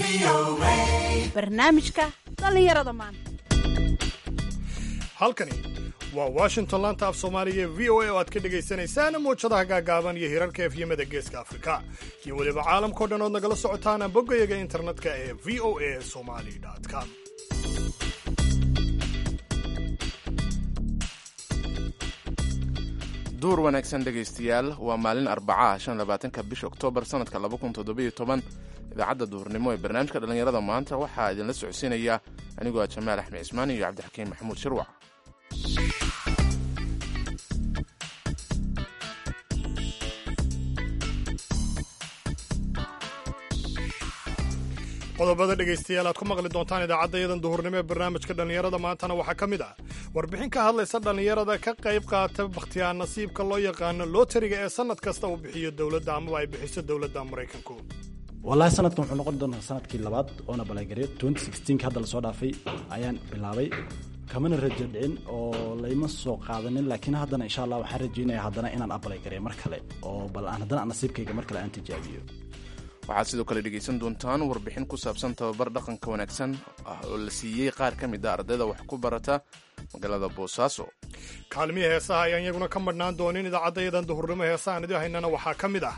barnaamijka dhallinyarada maanta halkani waa washington laanta af soomaaliga ee v o a oo aad ka dhagaysanaysaan muwjadaha gaagaaban iyo hirarka efyamada geeska afrika iyo weliba caalamkao dhan ood nagala socotaan boggayaga internetka ee v o a somali com duur wanaagsan dhegaystayaal waa maalin arbacaah shan labaatanka bisha oktoobar sanadka laba kun toddobiyo toban idaacadda duhurnimo ee barnaamijka dhallinyarada maanta waxaa idinla socodsiinaya anigoo ah jamaal axmed cismaan iyo cabdixakiin maxamuud shirwac qodobada dhegaystayaal aad ku maqli doontaan idaacaddayadan duhurnimo ee barnaamijka dhallinyarada maantana waxaa ka mid ah warbixin ka hadlaysa dhallinyarada ka qayb qaata bakhtiyaa nasiibka loo yaqaano lootariga ee sannad kasta uu bixiyo dowladda amaba ay bixiso dowladda maraykanku wallaahi sanadkan wuxuu noqon doonaa sanadkii labaad oona balagareed ka hadda lasoo dhaafay ayaan bilaabay kamana rajo dhicin oo layma soo qaadanin laakiin haddana insha allah waxaan rajaynaya haddana inaan abalagareeyo mar kale oo bal aan haddana nasiibkayga mar kale aan tijaabiyo waxaad sidoo kale dhegaysan doontaan warbixin ku saabsan tababar dhaqanka wanaagsan ah oo la siiyey qaar ka mid a ardayda wax ku barata magaalada boosaaso kaalmihii heesaha ayaan iyaguna ka madhnaan doonin idaacaddayadan duhurnimo heesahaan idin haynana waxaa ka mid ah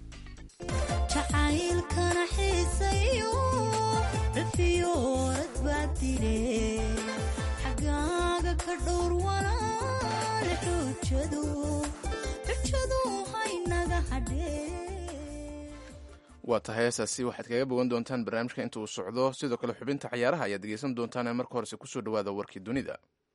jacaylkana xiisayo rafiyoorad baa dile xagaaga ka dhowr walaale xujadu xujadu haynaga hadhee waa tahay heesaasi waxaad kaga bogan doontaan barnaamijka inta uu socdo sidoo kale xubinta cayaaraha ayaad dhegaysan doontaan ee marka horese kusoo dhawaada warkii dunida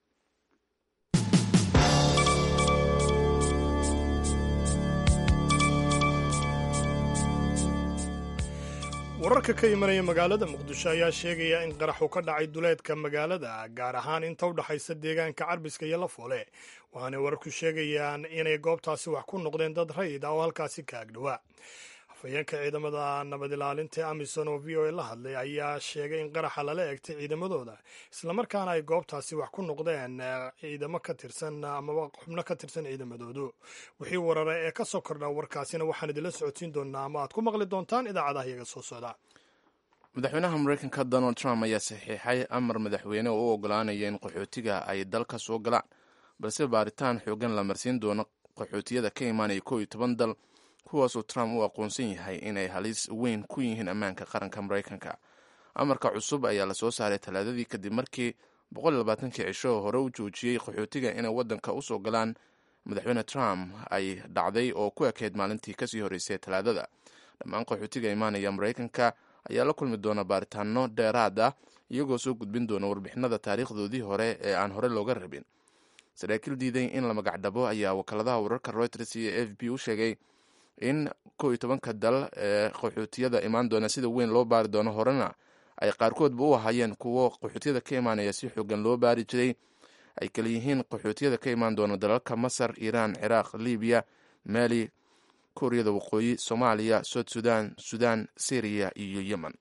wararka ka imanaya magaalada muqdisho ayaa sheegaya in qaraxu ka dhacay duleedka magaalada gaar ahaan inta u dhaxaysa deegaanka carbiska iyo lafoole waxaanay wararku sheegayaan inay goobtaasi wax ku noqdeen dad rayid ah oo halkaasi ka agdhowaa afhayeenka ciidamada nabad ilaalinta ee amisom oo v o a la hadlay ayaa sheegay in qaraxa lala egtay ciidamadooda islamarkaana ay goobtaasi wax ku noqdeen ciidamo ka tirsan amaba xubno ka tirsan ciidamadoodu wixii warara ee ka soo kordha warkaasina waxaan idinla socodsiin doonaa ama aad ku maqli doontaan idaacadaha iyaga soo socda madaxweynaha mareykanka donald trump ayaa saxiixay amar madaxweyne oo u ogolaanaya in qaxootiga ay dalka soo galaan balse baaritaan xoogan la marsiin doono qaxootiyada ka imaanaya koo iyo toban dal kuwaasoo trump uu aqoonsan yahay inay halis weyn ku yihiin ammaanka qaranka maraykanka amarka cusub ayaa lasoo saaray talaadadii kadib markii boqollabaatankii cisho hore u joojiyey qaxootiga inay waddanka usoo galaan madaxweyne trump ay dhacday oo ku ekeyd maalintii kasii horreysay talaadada dhammaan qaxootiga imaanaya maraykanka ayaa la kulmi doona baaritaano dheeraad ah iyagoo soo gudbin doona warbixinada taariikhdoodii hore ee aan hore looga rabin saraakiil diiday in la magacdhabo ayaa wakaaladaha wararka reuters iyo f b u sheegay in kow iyo tobanka dal ee qaxootiyada imaan doona sida weyn loo baari doono horena ay qaarkoodba u ahaayeen kuwo qaxootiyada ka imaanaya si xoogan loo baari jiray ay kala yihiin qaxootiyada ka imaan doona dalalka masar iiraan ciraaq libiya maali kuuriyada waqooyi soomaaliya soud sudan sudan syriya iyo yemen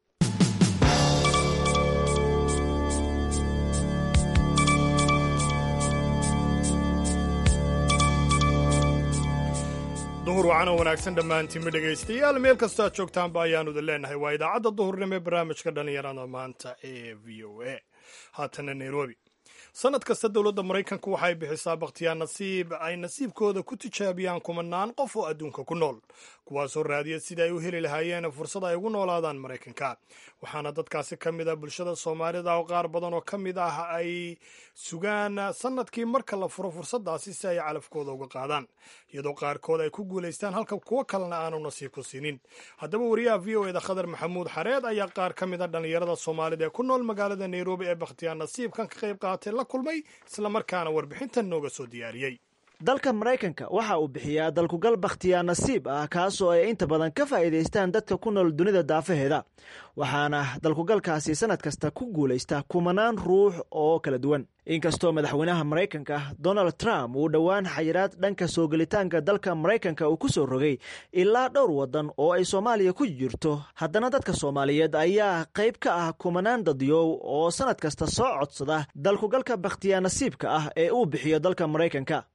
duhur wacana wanaagsan dhammaantiinba dhegaystayaal meel kastoo aad joogtaanba ayaanu idin leenahay waa idaacadda duhurnimo ee barnaamijka dhallinyarada maanta ee v o a haatana nairobi sannad kasta dowladda maraykanka waxay bixisaa bakhtiyaa nasiib ay nasiibkooda ku tijaabiyaan kumanaan qof oo adduunka ku nool kuwaasoo raadiya sida ay u heli lahaayeen fursad ay ugu noolaadaan maraykanka waxaana dadkaasi ka mid ah bulshada soomaalida oo qaar badan oo ka mid ah ay sugaan sannadkii marka la furo fursaddaasi si ay calafkooda uga qaadaan iyadoo qaarkood ay ku guulaystaan halka kuwo kalena aanu nasiib ku siinin haddaba wariyaha v o eda khadar maxamuud xareed ayaa qaar ka mid a dhallinyarada soomaalida ee ku nool magaalada nairobi ee bakhtiyaa nasiibkan ka qayb qaatay la kulmay islamarkaana warbixintan nooga soo diyaariyey dalka maraykanka waxa uu bixiyaa dalkugal bakhtiyaa nasiib ah kaasoo ay inta badan ka faa'iidaystaan dadka ku nool dunida daafaheeda waxaana dalkugalkaasi sannad kasta ku guulaysta kumanaan ruux oo kala duwan inkastoo madaxweynaha maraykanka donald trump uu dhowaan xayiraad dhanka soo gelitaanka dalka maraykanka uu ku soo rogay ilaa dhowr waddan oo ay soomaaliya ku jirto haddana dadka soomaaliyeed ayaa qayb ka ah kumanaan dadyow oo sannad kasta soo codsada dalkugalka bakhtiyaa nasiibka ah ee uu bixiyo dalka maraykanka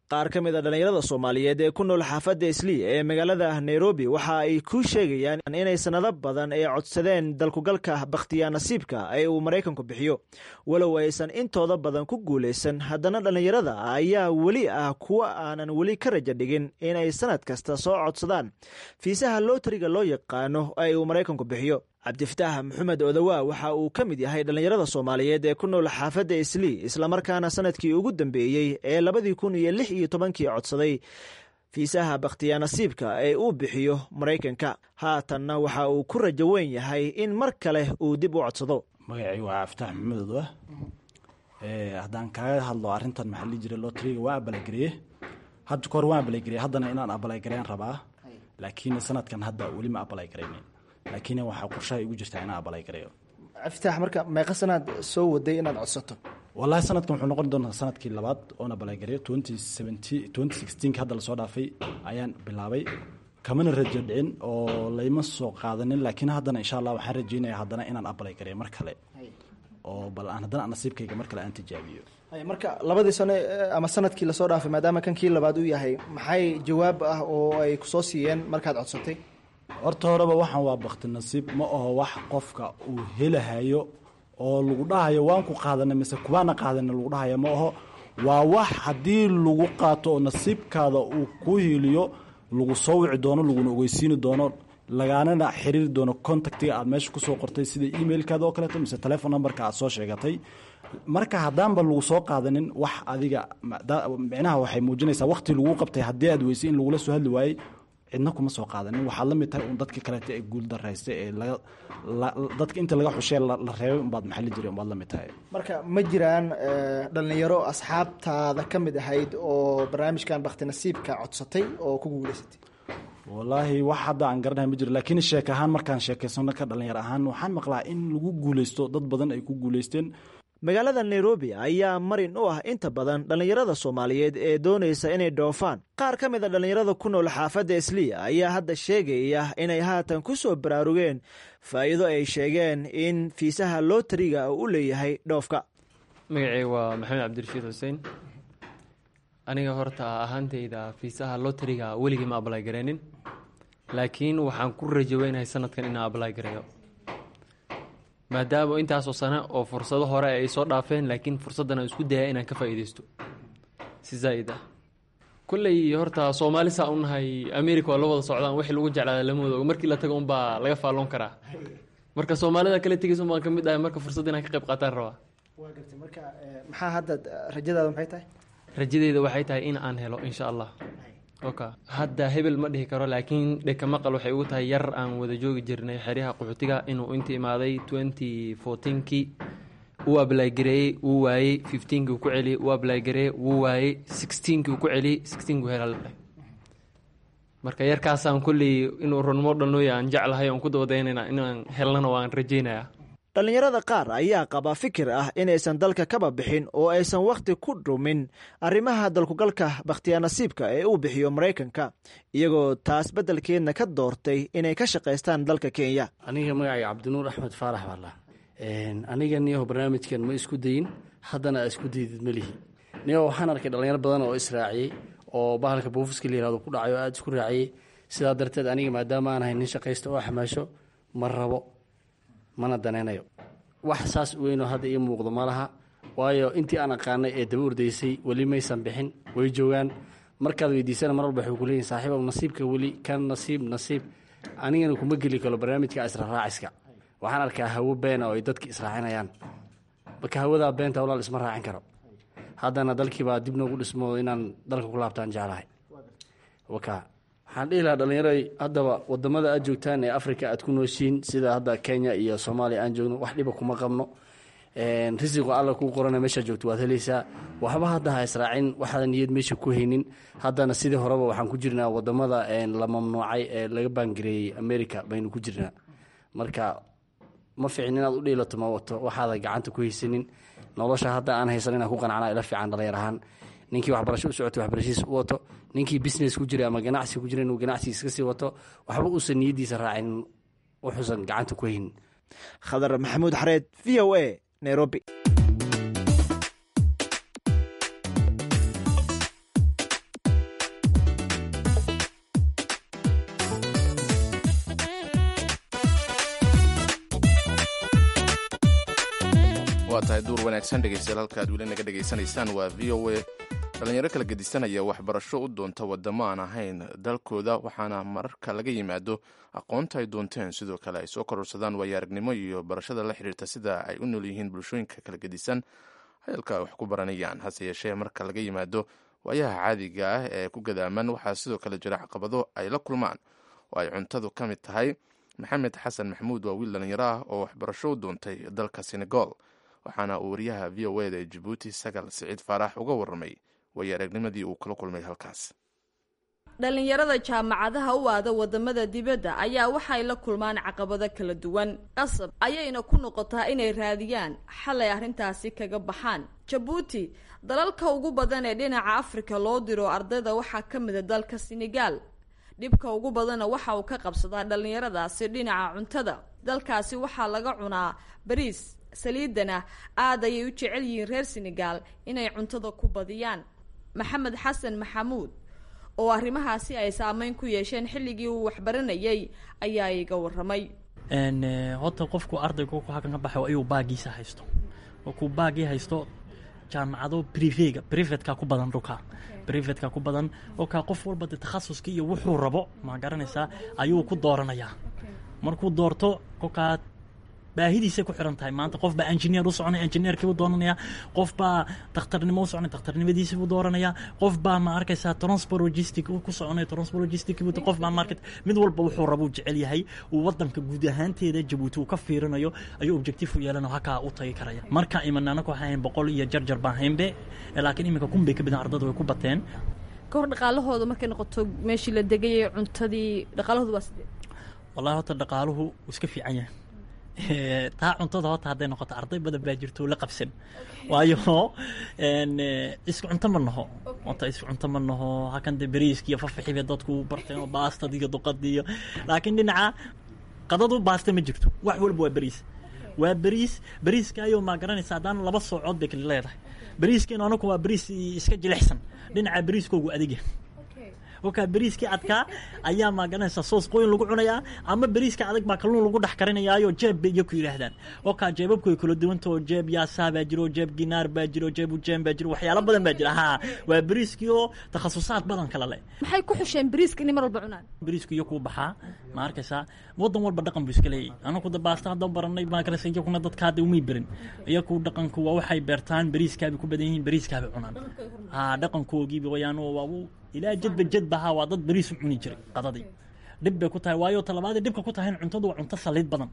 qaar ka mid a dhallinyarada soomaaliyeed ee ku nool xaafadda islii ee magaalada nairobi waxa ay ku sheegayaan inay sannado badan ay codsadeen dalkugalka bakhtiyaa nasiibka ee uu maraykanku bixiyo walow aysan intooda badan ku guulaysan haddana dhallinyarada ayaa weli ah kuwa aanan weli ka raja dhigin inay sannad kasta soo codsadaan fiisaha lootriga loo yaqaano ee uu maraykanku bixiyo cabdifataax maxamed odawaa waxa uu ka mid yahay dhallinyarada soomaaliyeed ee ku nool xaafadda islii islamarkaana sanadkii ugu dambeeyey ee labadii kun iyo lix iyo tobankii codsaday fiisaha bakhtiyaa nasiibka ee uu bixiyo maraykanka haatanna waxa uu ku rajo weyn yahay in mar kale uu dib u codsado magacay waa cabdifatax maxamed odwa haddaan kaaga hadlo arrintan maxaa lii jiray lotriga waa abalagariye hadda kahor waan abalagariye haddana inaan abalagareyn rabaa laakiin sanadkan hadda weli ma abalagareyn laakiin waxaa qorshaha igu jirtaa inaan abalagareeyo cabdifatax marka meeqa sanaad soo waday inaad codsato wallaahi sanadkan wuxuu noqon doonaa sanadkii labaad oona balagareeyo twenty seventy twenty sixteenki hadda lasoo dhaafay ayaan bilaabay kamana rajo dhicin oo layma soo qaadanin laakiin haddana insha allah waxaan rajeynaya haddana inaan abalagareeyo mar kale oo bal aan haddana nasiibkayga mar kale aan tijaabiyo marka labadii sano ama sanadkii lasoo dhaafay maadaama kan kii labaad uu yahay maxay jawaab ah oo ay kusoo siiyeen markaad codsatay horta horeba waxaan waa bakti nasiib ma aho wax qofka uu helahayo oo lagu dhahayo waan ku qaadana mise kubaana qaadana lagu dhahayo ma aho waa wax haddii lagu qaato oo nasiibkaada uu ku hiiliyo lagu soo wici doono laguna ogeysiini doono lagaanana xiriiri doono contactiga aad meesha kusoo qortay sida emailkaada oo kaleeto mise telefon numberka aad soo sheegatay marka haddaanba lagu soo qaadanin wax adiga micnaha waxay muujinaysaa waqti lagu qabtay haddii aad weysay in lagula soo hadli waayey cidna kuma soo qaadanin waxaad la mid tahay un dadka kaleeto ee guul daraysta ee dadka inta laga xushee la reebay umbaad maxalli jiray umbaad la mid tahay marka ma jiraan dhallinyaro asxaabtaada ka mid ahayd oo barnaamijkan bakti nasiibka codsatay oo ku guulaysatay wallaahi wax hadda aan garanahay ma jiro laakiin sheek ahaan markaan sheekaysano ka dhalinyar ahaan waxaan maqlaa in lagu guulaysto dad badan ay ku guulaysteen magaalada nairobi ayaa marin u ah inta badan dhallinyarada soomaaliyeed ee doonaysa inay dhoofaan qaar ka mid a dhallinyarada ku nool xaafadda isliya ayaa hadda sheegaya inay haatan ku soo baraarugeen faa'iido ay sheegeen in fiisaha lootriga uu u leeyahay dhoofka magacay waa maxamed cabdirashiid xuseen aniga horta ahaantayda fiisaha lootriga weligii ma ablay gareenin laakiin waxaan ku rajaweynahay sanadkan inaan ablay gareeyo maadaama intaasoo sano oo fursado hore ay soo dhaafeen laakiin fursaddan aan isku daya inaan ka faa'iidaysto si zaa'id ah kolley horta soomaali saa u nahay america waa la wada socdaan wixii lagu jeclaada lama wada og markii la tago unbaa laga faalloon karaa marka soomaalida kale tegaysa unbaan ka mid ahay marka fursad inaan ka qayb qaataan rabaa waa gartay marka maxaa hadda rajadaada maxay tahay rajadeyda waxay tahay in aan helo insha allah oka hadda hebel ma dhihi karo laakiin dheka maqal waxay ugu tahay yar aan wada joogi jirnay xeryaha qaxootiga inuu inta imaaday twenty fourteenkii uu ablaygareeyey wuu waayey fifteenkii uu ku celiyey uu ablaygareeyey wuu waayey sixteenkii uu ku celiyey sixteenkii hela la dhahay marka yarkaasaan kolley inuu runmo dhalnooya aan jeclahay oon ku dabadaynayna inaan helnana waan rajaynayaa dhallinyarada qaar ayaa qaba fikir ah inaysan dalka kaba bixin oo aysan wakhti ku dhumin arrimaha dalkugalka bakhtiyaa nasiibka ee uu bixiyo maraykanka iyagoo taas beddelkeedna ka doortay inay ka shaqaystaan dalka kenya aniga magacay cabdinuur axmed faarax baala aniga niyaho barnaamijkan ma isku dayin haddana aa isku daydid melihi niyaho waxaan arkay dhallinyaro badan oo israaciyey oo bahalka buufiska la yihahdo ku dhacay oo aada isku raaciyey sidaa darteed aniga maadaama aan ahay nin shaqaysta oo xamaasho ma rabo mana danaynayo wax saas weynoo hadda ii muuqdo ma laha waayo intii aan aqaanay ee daba ordaysay weli maysan bixin way joogaan markaad weydiisana mar walba waxay ku leeyihin saaxiibow nasiibka weli kan nasiib nasiib anigana kuma geli karo barnaamijka israraaciska waxaan arkaa hawo beena oo ay dadki israacinayaan marka hawadaa beenta walaal isma raacin karo haddana dalkiibaa dib noogu dhismo inaan dalka ku laabtaan jeclahay waka waxaan dhihi lahaa dhallinyaroy haddaba wadamada aad joogtaan ee africa aad ku nooshiin sida hadda kenya iyo soomaaliya aan joogno wax dhiba kuma qabno risiqo alla kuu qorana meeshaa joogto waad helaysaa waxba hadda ha israacin waxaadan niyad meesha ku haynin haddana sidii horeba waxaan ku jirnaa wadamada la mamnuucay ee laga baangareeyey america baynu ku jirnaa marka ma ficin inaad u dhiilato ma wato waxaada gacanta ku haysanin nolosha hadda aan haysan inaan ku qanacna ila fiican dhalinyar ahaan ninkii waxbarasho u socotay waxbarashadiis u wato ninkii business ku jira ama ganacsi ku jira inuu ganacsi iska sii wato waxba uusan niyaddiisa raacin wuxuusan gacanta ku haynin khadar maxamuud xareed v o a nairobi waa tahay duur wanaagsan dhegaystayaal halka aad weli naga dhegaysanaysaan waa v o a dhallinyaro kala gedisanaya waxbarasho u doonta wadamo aan ahayn dalkooda waxaana mararka laga yimaado aqoonta ay doonteen sidoo kale ay soo kororsadaan waayo aragnimo iyo barashada la xiriirta sida ay u nool yihiin bulshooyinka kala gedisan hayalka wax ku baranayaan hase yeeshee marka laga yimaado waayaha caadiga ah ee ku gadaaman waxaa sidoo kale jira caqabado ay la kulmaan oo ay cuntadu ka mid tahay maxamed xasan maxamuud waa wiil dhallinyaro ah oo waxbarasho u doontay dalka senegal waxaana uu wariyaha v o eda ee jabuuti sagal siciid faarax uga warramay waayo aragnimadii uu kala kulmay halkaas dhallinyarada jaamacadaha u aada wadamada dibadda ayaa waxay la kulmaan caqabado kala duwan qasab ayayna ku noqotaa inay raadiyaan xal ay arrintaasi kaga baxaan jabuuti dalalka ugu badan ee dhinaca afrika loo diro ardayda waxaa ka mida dalka senegal dhibka ugu badanna waxa uu ka qabsadaa dhallinyaradaasi dhinaca cuntada dalkaasi waxaa laga cunaa bariis saliidana aad ayay u jecel yihiin reer senegal inay cuntada ku badiyaan maxamed xasan maxamuud oo arrimahaasi ay saameyn ku yeesheen xilligii uu waxbaranayay ayaa iga waramay horta qofku ardaygu halkan ka baxay ayuu baagiisa haysto kuu baagii haysto jaamacado privega privatka ku badan dhulka privatka ku badan okaa qof walba de takhasuskii iyo wuxuu rabo ma garanaysaa ayuu ku dooranayaa markuu doorto kolkaa baahidiisay ku xiran tahay maanta qof baa engineer u soconay engineerkii buu dooranaya qof baa dakhtarnimo u soconay dakhtarnimadiisii buu dooranaya qof baa ma arkaysaa transport logistic ku soconay transport logistic buu qof baa market mid walba wuxuu rabuu jecel yahay uu wadanka guud ahaanteeda jabuuti uu ka fiirinayo ayuu objective u yeelanayo halkaa u tagi karaya marka iman anaku waxaan boqol iyo jarjar baan haynbe laakiin iminka kun bay ka badan ardada way ku bateen ka hor dhaqaalahooda markay noqoto meeshii la degayay cuntadii dhaqaalahooda waa sidee wallahi horta dhaqaaluhu wuu iska fiican yahay taa cuntada horta hadday noqoto arday badan baa jirto la qabsan waayo isku cunto ma naho horta isku cunto ma naho halkan de beriiska iyo fafaxiba dadku barteen oo baastad iyo duqad iyo laakiin dhinaca qadadu baasta ma jirto wax walba waa beriis waa beriis beriiskaayo maa garanaysa haddaan laba soocood bay kala leedahay beriiskeenu anaku waa beriis iska jilicsan dhinaca beriiskoogu adagya okaa beriiskii adkaa ayaa maaganaysa soos qoyn lagu cunayaa ama beriiska adag baa kalluun lagu dhex karinayaayo jeeb bay iyo ku yidhaahdaan okaa jeebabku way kala duwanta oo jeeb yaasaa baa jiro jeeb ginaar baa jiro jeeb ujeem baa jiro waxyaalo badan baa jira ha waa beriiskii oo takhasusaad badan kala leh maxay ku xusheen beriiska inay mar walba cunaan beriisku iyo kuu baxaa ma arkaysaa wadan walba dhaqan buu iska leeyahy anaku da baasta hadda baranay maakaraysa iyakuna dadka hadda umay berin iyaku dhaqanku waa waxay beertaan beriiskaabay ku badan yihiin beriiskaabay cunaan ha dhaqankoogiiba wayaan waa ilaa jadba jadbaha waa dad beriis u cuni jiray qadadii dhib bay ku tahay waayo talabaadii dhibka ku tahay cuntadu waa cunto saliid badan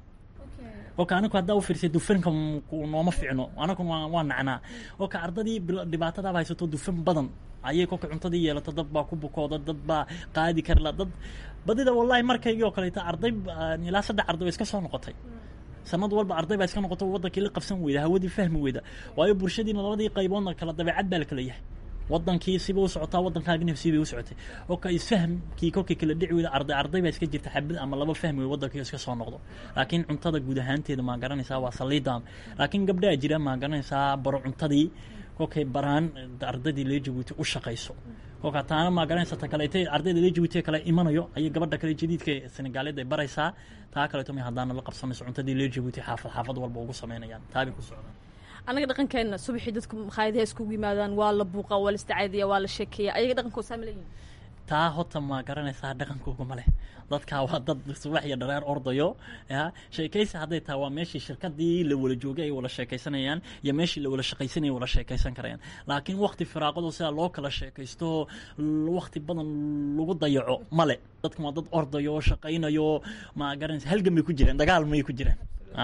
oka anaku haddaa u fiirsay dufanka nooma ficno anakun waa nacnaa oka ardadii dhibaatadaaba haysato dufan badan ayay kolka cuntadii yeelato dad baa ku bukooda dad baa qaadi karla dad badida wallahi markaygii oo kaleeta arday ilaa saddex arday oo iska soo noqotay sanad walba arday baa iska noqoto wadankii la qabsan weyda hawadii fahmi weyda waayo bulshadiina labadii qayboodna kala dabeecad baa la kala yahay wadankii siba u socotaa wadankaagina sibay u socotay oka isfahmkii kolkii kala dhici weyda arday arday baa iska jirta xabad ama laba fahmi wey wadankii iska soo noqdo laakiin cuntada guud ahaanteeda maa garanaysaa waa saliidaan laakiin gabdhaa jira maa garanaysaa baro cuntadii kolkay baraan ardaydii lee jabuuti u shaqayso kolka taana maa garanaysa ta kaleete ardayda lee jabuuti kale imanayo ayay gabadha kale jadiidka senegaaleed ay baraysaa taa kaleeto may haddaana la qabsanayso cuntadii lee jabuuti xaafad xaafad walba ugu samaynayaan taabay ku socdaan anaga dhaqankeena subaxii dadku makhaayadaha iskugu yimaadaan waa la buuqa waa la istacaadiya waa la sheekeeya ayaga dhaqankooda saa ma leeyihin taa horta ma garanaysaa dhaqankooga ma leh dadkaa waa dad subax iyo dhareer ordayo ya sheekaysi hadday tahay waa meeshii shirkadii la wala joogay ay wala sheekaysanayaan iyo meeshii la wala shaqaysanaya wala sheekaysan karayaan laakiin wakti firaaqado sidaa loo kala sheekaysto wakti badan lagu dayaco male dadkan waa dad ordayo shaqaynayo ma garanaysa halgan bay ku jiraan dagaal may ku jiraan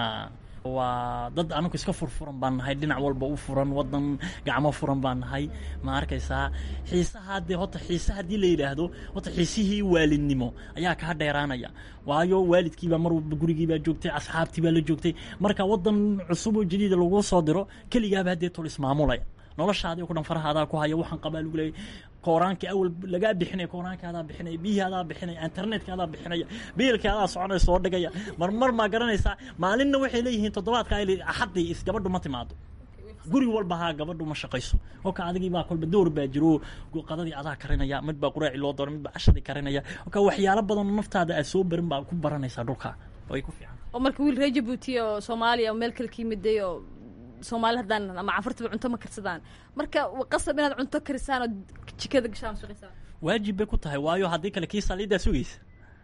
waa dad anagu iska furfuran baan nahay dhinac walba u furan wadan gacmo furan baan nahay ma arkaysaa xiisaha dee horta xiise haddii la yidhaahdo horta xiisihii waalidnimo ayaa kaa dheeraanaya waayo waalidkiibaa mar walba gurigiibaa joogtay asxaabtii baa la joogtay marka wadan cusub oo jadiida lagu soo diro keligaaba haddee tol ismaamulaya noloshaadii ku dhan farahaadaa ku haya waxaan qabaa lagu leeyay kooraankii awal lagaa bixinaya kooraankii adaa bixinaya biyihii adaa bixinaya internetka adaa bixinaya biilkii adaa soconaya soo dhigaya marmar maa garanaysaa maalinna waxay leeyihiin toddobaadka ay axaddii is gabadhu ma timaado guri walba haa gabadhu ma shaqayso kolka adigii baa kolba door baa jiro qadadii adaa karinaya mid baa quraaci loo doona mid baa cashadii karinaya kolka waxyaalo badan oo naftaada aad soo barin baa ku baranaysaa dhulka way ku fiican oo marka wiil reer jabuuti oo soomaaliya oo meel kale ka yimiday oo soomaali haddaan ama cafartaba cunto ma karsadaan marka qasab inaad cunto karisaan oo jikada gashaan shaqaysaan waajib bay ku tahay waayo haddii kale kii saliiddaa sugaysa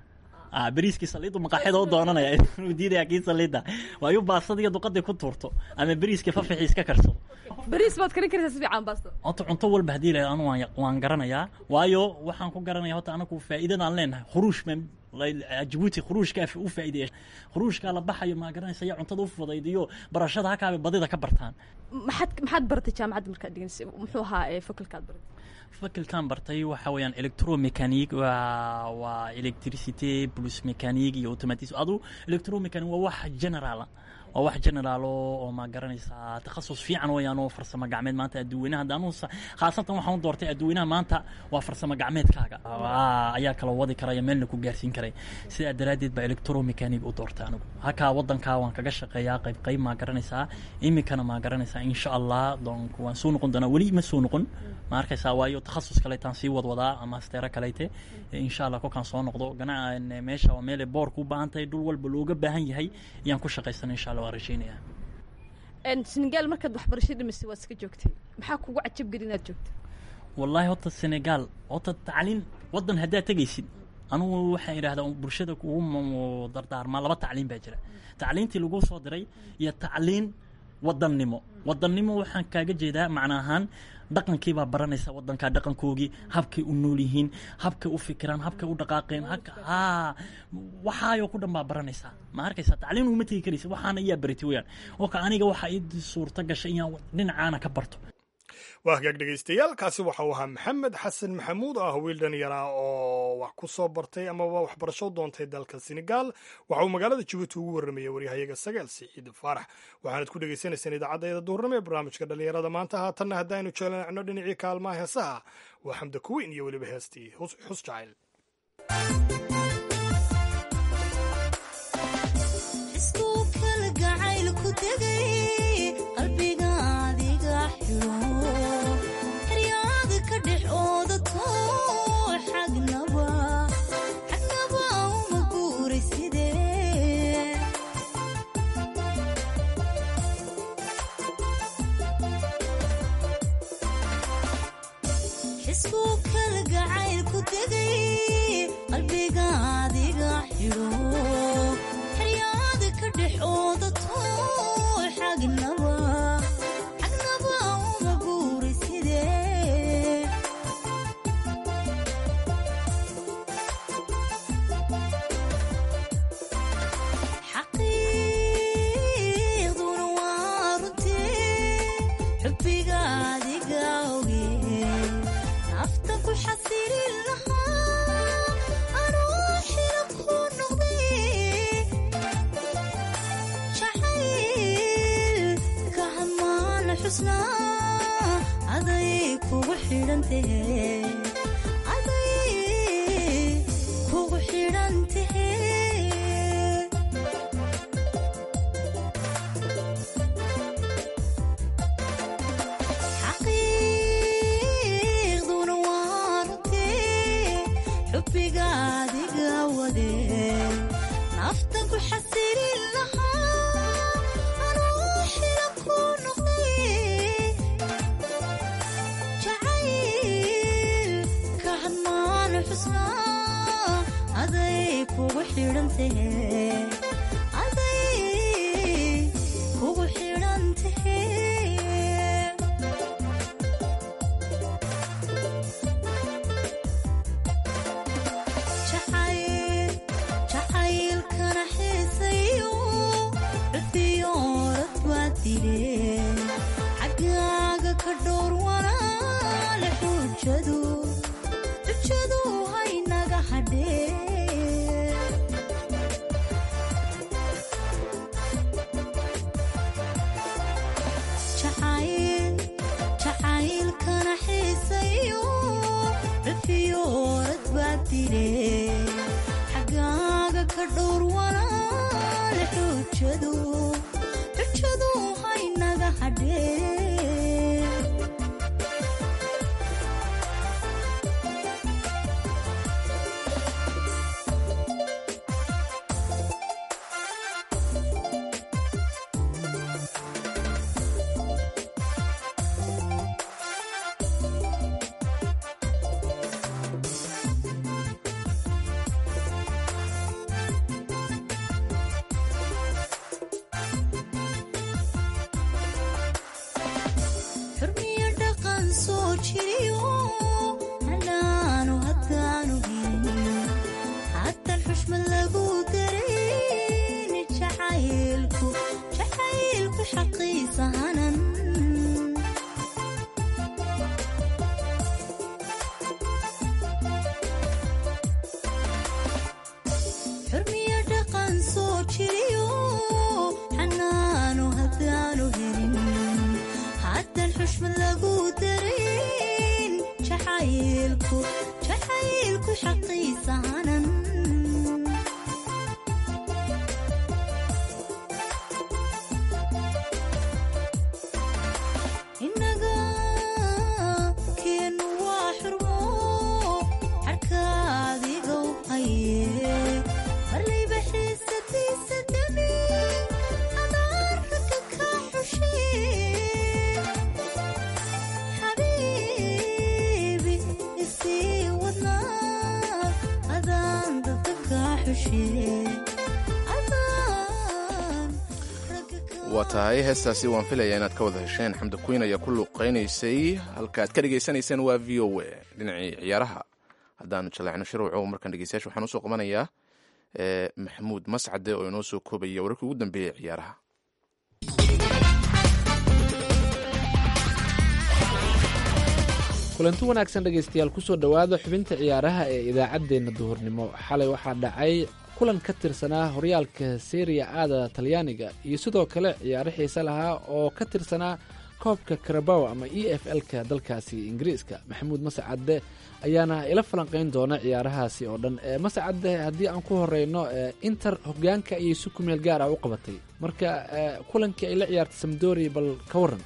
ah beriiskii saliiddu maqaaxida u doonanaya inuu diidaya kii saliidda waayu baastadiiyo duqadii ku tuurto ama beriiskii fafixiis ka karsado bariis baad karin karaysaa si fiican baasto horta cunto walba haddii la anu waan waan garanayaa waayo waxaan ku garanaya horta anagu faa'iidadaan leenahay khuruush baan jabuuti khuruushkaa u faa'iideeya khuruushkaa la baxayo maa garanaysa ya cuntada u fudaydiyo barashada hakaabay badida ka bartaan maxaad maxaad baratay jaamacadda markaad dhiganaysa muxuu ahaa ee fakulkaad baratay fakilkan bartay waxa weeyaan electromechanic waa waa electricity plus mechanic iyo automatis adu electromechanic waa wax generala waa wax generaalo oo ma garanaysaa takhasus fiican weeyaan oo farsamo gacmeed maanta adduweynaha hadda anu khaasatan waxaan u doortay adduweynaha maanta waa farsamo gacmeedkaaga ayaa kala wadi karaya meelna ku gaarsiin karay sidaa daraaddeed baa electromechanic u doortay anigu halkaa waddankaa waan kaga shaqeeyaa qayb qayb maa garanaysaa iminkana maa garanaysaa insha allah donc waan soo noqon doonaa weli ma soo noqon ma arkaysaa waayo takhasus kaleetaan sii wadwadaa ama asteero kaleyte insha allah kolkaan soo noqdo gana meesha waa meelay boorku u baahan tahay dhul walba looga baahan yahay ayaan ku shaqaysana insha allah waan rajaynayaa senegaal markaad waxbarasho dhimisay waad iska joogtay maxaa kugu cajab geli inaad joogto wallaahi horta senegaal horta tacliin waddan haddaad tegaysid anugu waxaan idhahdaa bulshada kugu dardaarmaa laba tacliin baa jira tacliintii lagu soo diray iyo tacliin wadannimo wadannimo waxaan kaaga jeedaa macna ahaan dhaqankii baa baranaysa waddankaa dhaqankoogii habkay u nool yihiin habkay u fikiraan habkay u dhaqaaqeen haa waxaayoo ku dhan baa baranaysaa ma arkaysaa tacliin uma tegi karaysa waxaana iyaa baratay weyaan oo ka aniga waxaa ii suurta gashay inaan dhinacaana ka barto waa hagaag dhegaystayaal kaasi waxa uu ahaa maxamed xasan maxamuud oo ah wiil dhalinyara oo wax ku soo bartay amaba waxbarasho doontay dalka senegaal waxa uu magaalada jabuuti ugu warramayay waryahayaga sagaal siciid faarax waxaanad ku dhegaysanaysaan idaacaddeeda duurnimo ee barnaamijka dhallinyarada maanta haatanna haddaynu jeelnacno dhinacii kaalmaha heesaha waa xamda kuweyn iyo weliba heestii xus jacayl xushmad lagu darin jacaylku jacaylku xaqiisaanan inaga keenu waa xurmo xarkaadigow haye marlayba xiisadiisa dami adaarka ka xushe xabiibi isii wadnaa adaan dadka ka xushe adaan waa tahay heestaasi waan filayaa inaad ka wada hesheen xamdi queen ayaa ku luuqaynaysay halka aad ka dhegaysanayseen waa v o a dhinacii ciyaaraha haddaanu jaleecno shirwaco markaan dhegeystayaasha waxaan usoo qabanayaa eh, maxamuud mascade oo inoo soo koobaya wararkii ugu dambeeyey ee ciyaaraha kulanti wanaagsan dhegaystayaal kusoo dhowaada xubinta ciyaaraha ee idaacaddeenna duhurnimo xalay waxaa dhacay kulan ka tirsanaa horyaalka seriya aada talyaaniga iyo sidoo kale ciyaaro xiise lahaa oo ka tirsanaa koobka karabaw ama e f l-ka dalkaasi ingiriiska maxamuud masacadde ayaana ila falanqayn doona ciyaarahaasi oo dhan Eh, masacadde haddii aan ku horeyno eh, inter hogaanka ayay si ku meel gaar ah u qabatay marka eh, kulankii ay la ciyaartay samdori bal ka waran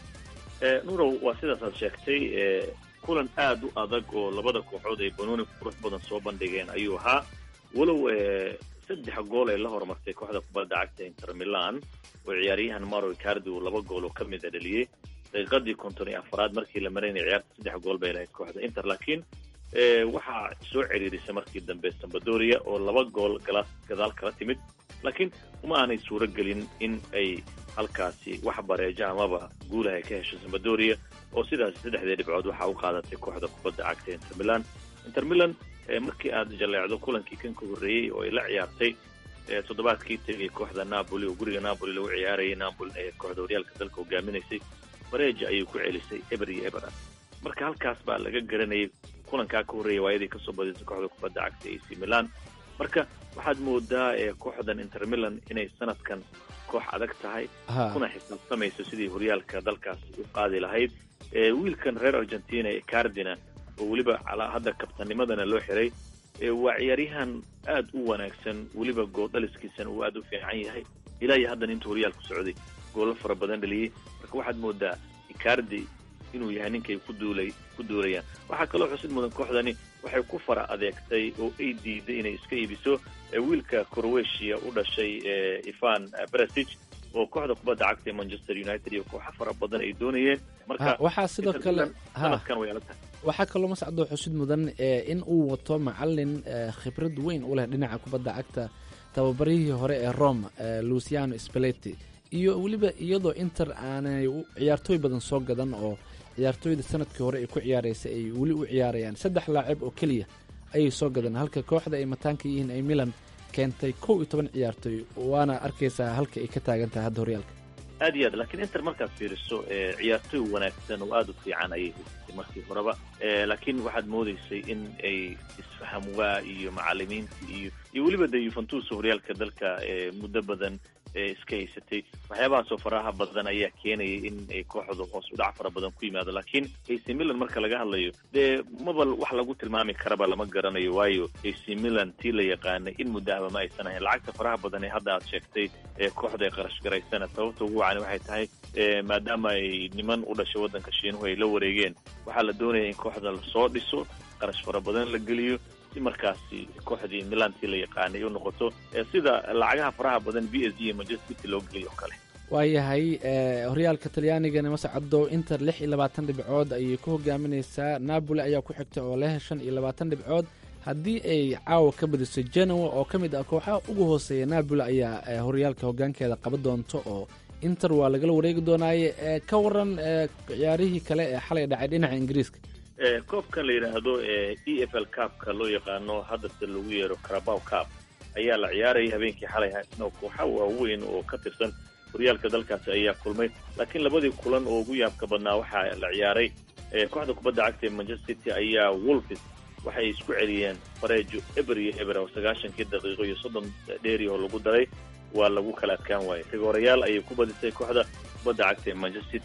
nurow waa sidaas aad sheegtay e, kulan aad u adag oo labada kooxood ay banooni qurux badan soo bandhigeen ayuu ahaa walow e, saddex gool ay la horumartay kooxda kubadda cagta inter milan oo ciyaaryahan maro icardi uu laba gool oo ka mid a dhaliyey daqiiqadii konton iyo afaraad markii la maraynay ciyaarta saddex gool bay lahayd kooxda inter laakiin e, waxaa soo ciriirisay markii dambe sambadoria oo laba gool gala gadaal kala timid laakiin uma aanay suuro gelin in ay halkaasi wax bareejo amaba guulaha ay ka hesho sambadoria oo sidaas saddexdii dhibcood waxaa u qaadatay kooxda kubadda cagta inter milan inter milan eh, markii aad jaleecdo kulankii kan ka horreeyey oo ay la ciyaartay eh, toddobaadkii tegay kooxda napoli oo guriga napoli lagu ciyaarayay napoli ee kooxda horyaalka dalka hogaaminaysay bareeja ayay ku celisay eber iyo eber ah marka halkaas baa laga garanayay kulankaa ka horreeyay waayadii kasoo badisay kooxda kubadda cagta ac milan marka waxaad moodaa ee kooxdan inter milan inay sanadkan koox adag tahay Ha. kuna xisaabtamayso sidii horyaalka dalkaas u qaadi lahayd ee wiilkan reer argentina ee cardina oo weliba calaa hadda kabtanimadana loo xiray ee waa ciyaaryahan aad u wanaagsan weliba gooldhaliskiisana uu aad u fiican yahay ilaa iyo haddan intuu horyaalku socday goolo fara badan dhaliyey marka waxaad moodaa icardi inuu yahay ninkay ku duulay ku duulayaan waxaa kaloo xusid mudan kooxdani waxay ku fara adeegtay oo ay diiday inay iska iibiso ee wiilka croatia u dhashay ee ivan brasic oo kooxda kubadda cagta ee manchester united iyo kooxo fara badan ay doonayeen marka Ha, waxaa sidoo Inter kale Milan ha. sanadkan way adag tahay waxaa kaloo mascadoo xusid mudan ee in uu wato macalin eh, khibrad weyn u leh dhinaca kubadda cagta tababarihii hore ee rome eh, luciano spaleti iyo weliba iyadoo inter aanay u- ciyaartooy badan soo gadan oo ciyaartooyda sanadkii hore ay ku ciyaaraysay ay weli u ciyaarayaan saddex laacib oo keliya ayay soo gadan halka kooxda ay mataanka yihiin ay milan keentay kow iyo toban ciyaartooy waana arkaysaa halka ay ka taagan tahay hadda horyaalka aad iyo aad laakiin inter markaad fiiriso ee, ciyaartooy wanaagsan oo aad u fiican ayay haysatay markii horeba ee, laakiin waxaad moodaysay in ay isfaham waa iyo macalimiintii iyo iyo weliba de yuventus horyaalka dalka ee, muddo badan ee, iska haysatay waxyaabahaasoo faraha badan ayaa keenayay in ay kooxdu hoos u dhac fara badan ku yimaado laakiin ac milan marka laga hadlayo dee maba wax lagu tilmaami karaba lama garanayo waayo ac milan tii la yaqaanay in muddo ahba ma aysan ahayn lacagta faraha badan ee hadda aad sheegtay ee kooxda ay qarash garaysana sababta ugu wacani waxay tahay ee, maadaama ay niman u dhashay waddanka shiinuhu ay la wareegeen waxaa la doonaya in kooxda lasoo dhiso qarash fara badan la geliyo si markaasi kooxdii milantii la yaqaanay u noqoto ee sida lacagaha faraha badan b s g iyo manchester city loo geliyo oo kale waayahay eh, horyaalka talyaanigana mascado inter lix iyo labaatan dhibcood ayay ku hogaaminaysaa napoli ayaa ku xigta oo leh shan iyo labaatan dhibcood haddii ay caawa ka badiso genoa oo ka mid ah kooxaha ugu hooseeya napoli ayaa eh, horyaalka hogaankeeda qaba doonto oo inter waa lagala wareegi doonaaye eh, ka waran eh, ciyaarihii kale ee xalay dhacay dhinaca ingiriiska ee koobkan la yidhaahdo ee e f l cupka loo yaqaano haddase lagu yeero carabow cup ayaa la ciyaarayay habeenkii xalay haysna oo kooxa waaweyn oo ka tirsan horyaalka dalkaasi ayaa kulmay laakiin labadii kulan oo ugu yaabka badnaa waxaa la ciyaaray ee kooxda kubadda cagta ee manchester city ayaa wolfis waxay isku celiyeen fareejo eber iyo eber oo sagaashankii daqiiqo iyo soddon dheeri oo lagu daray waa lagu kala adkaan waayay rigoorayaal ayay ku badisay kooxda kubadda cagta ee manchester city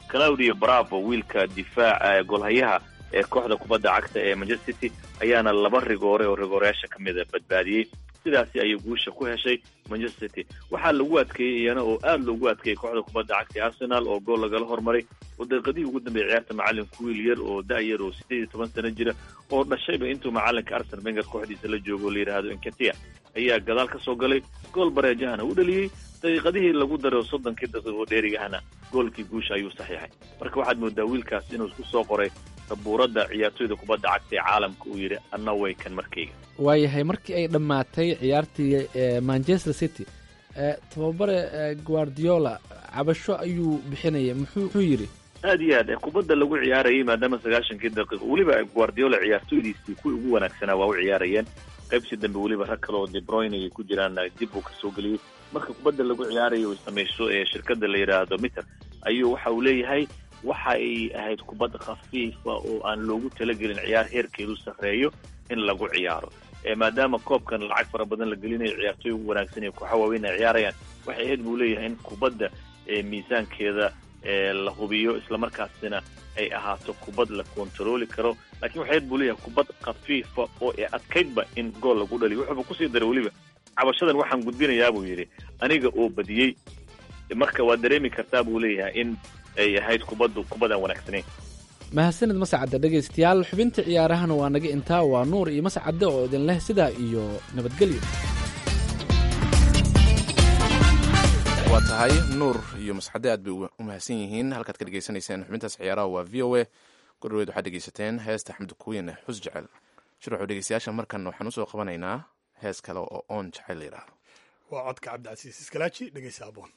claudio bravo wiilka difaaca golhayaha ee kooxda kubadda cagta ee manchester city ayaana laba rigoore oo rigooreyaasha ka mida badbaadiyey sidaasi ayay guusha ku heshay manchester city waxaa lagu adkeeyey iyana oo aada loogu adkeeyey kooxda kubadda cagta ee arsenal oo gool lagala hormaray oo daqiiqadihii ugu dambeeyay ciyaarta macalinku wiil yar oo da-yar oo sideed iyo toban sano jira oo dhashayba intuu macalinka arsenal wenger kooxdiisa la joogo oo la yidhaahdo inkatia ayaa gadaal ka soo galay gool bareejahana u dhaliyey daqiiqadihii lagu daray oo soddonkii daqiiqo dheerigahana goolkii guusha ayuu saxiixay marka waxaad moodaa wiilkaas inuu isku soo qoray sabuuradda ciyaartoyda kubadda cagta ee caalamka uu yidhi anna way kan markayga waayahay markii ay dhammaatay ciyaartii manchester city tababare guardiola cabasho ayuu bixinaya muxuu yidhi aad iyo aad kubadda lagu ciyaarayay maadaama sagaashankii daqiiqo weliba guardiola ciyaartoydiisii kuwii ugu wanaagsanaa waa u ciyaarayeen qaybsii dambe weliba rag kale oo debroyne ay ku jiraan dib uu kasoo geliyey marka kubadda lagu ciyaarayo ay samayso ee shirkadda la yidhaahdo mitter ayuu waxa uu leeyahay waxa ay ahayd kubad khafiifa oo aan loogu talagelin ciyaar heerkeedu sarreeyo in lagu ciyaaro maadaama koobkan lacag fara badan la gelinayo ciyaartoy ugu wanaagsan iyo kooxa waaweyn ay ciyaarayaan waxay ahayd buu leeyahay in kubadda miisaankeeda la hubiyo islamarkaasina ay ahaato kubad la kontarooli karo lakiin waxay ahayd buu leeyahay kubad khafiifa oo ee adkaydba in gool lagu dhaliyo wuxuuba kusii daray weliba cabashadan waxaan gudbinayaa buu yidhi aniga oo badiyey marka waad dareemi kartaa buu leeyahay in ay ahayd kubaddu kubadaan wanaagsanayn mahadsanid mascadde dhegaystayaal xubinta ciyaarahana waa naga intaa waa nuur iyo mascadde oo idin leh sidaa iyo nabadgelyo waa tahay nuur iyo mascadde aad bay u mahadsan yihiin halkaad ka dhegaysanayseen xubintaas ciyaaraha waa v o a gordhaweed waxaad dhegaysateen heesta axmed kuweyne xus jecel shirwaxu dhegaystayaasha markan waxaan usoo qabanaynaa hees kale oo oon jecel la yidhaahdo waa codka cabdicasiis iskalaaji dhegaysa aboon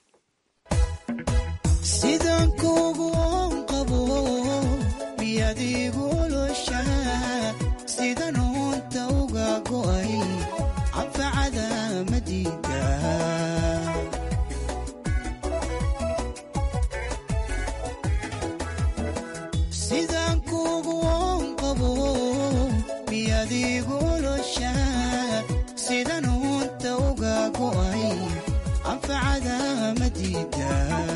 sidaan kuugu oon qabo miyaad igulosha sidan uunta uga go'ay anfacada madiida sidaan kuugu oon qabo miyaad igulosha sidan uunta uga go'ay anfacada madiida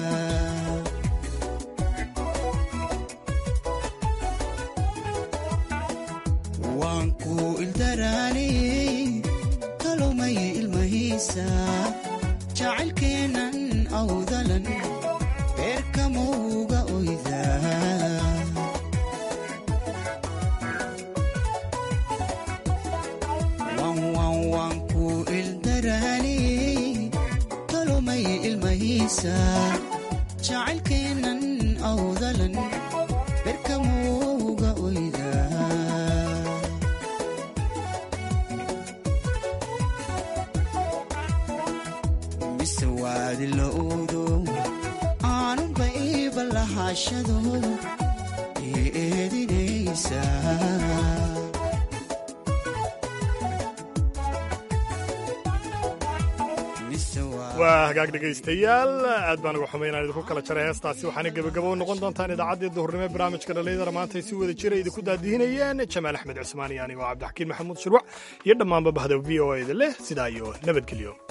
waan ku ildaraaniyey kalumay ilmahiisa jacaylkeennan awdalan beerkamauga oyda waan ku ildaraaniyey kalumay ilmahiisa jacaylkeennan awdalan beerkamauga oyda mise waadi la oodo aanunba iiba lahaashado ii eedinaysa waa hagaag dhegaystayaal aad baan uga xumay inaan idinku kala jaray heestaasi waxaana gebagabo noqon doontaan idaacaddii duhurnimo ee barnaamijka dhallinyadara maanta ay si wada jira idinku daadihinayeen jamaal axmed cusmaan iyo anigoo cabdixakiin maxamuud shirwac iyo dhammaanba bahda v o eda leh sidaa iyo nabadgelyo